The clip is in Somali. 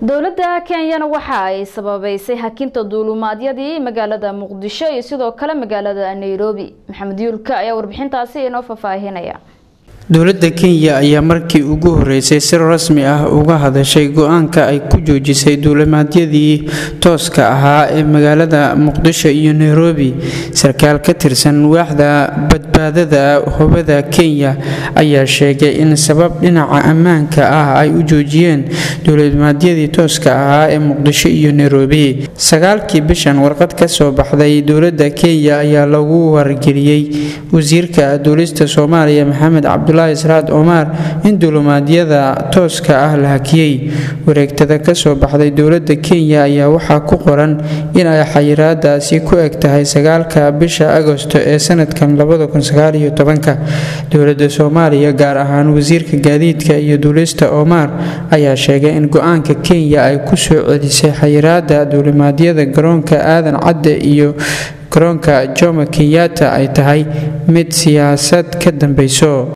dowladda kenyana waxa ay sababeysay hakinta duulumaadyadii magaalada muqdisho iyo sidoo kale magaalada nairobi maxamed yuulka ayaa warbixintaasi inoo faahfaahinaya dowladda kenya ayaa markii ugu horeysay si rasmi ah uga hadashay go-aanka ay ku joojisay duulimaadyadii tooska ahaa ee magaalada muqdisho iyo nairobi sarkaal ka tirsan waaxda badbaadada hubada kenya ayaa sheegay in sabab dhinaca ammaanka ah ay u joojiyeen duulimaadyadii tooska ahaa ee muqdisho iyo nairobi sagaalkii bishan warqad ka soo baxday dowladda kenya ayaa lagu wargeliyey wasiirka duulista soomaaliya maxamed cabdulaahi israad omar in duulumaadyada tooska ah la hakiyey wareegtada kasoo baxday dowladda kenya ayaa waxaa ku qoran in ay xayiraadaasi ku eg tahay sagaalka bisha agosto ee sanadkan dowladda soomaaliya gaar ahaan wasiirka gaadiidka iyo duulista omar ayaa sheegay in go-aanka kenya ay ku soo celisay xayiraada duulimaadyada garoonka aadan cadde iyo garoonka jomo kenyatta ay tahay mid siyaasad ka dambeyso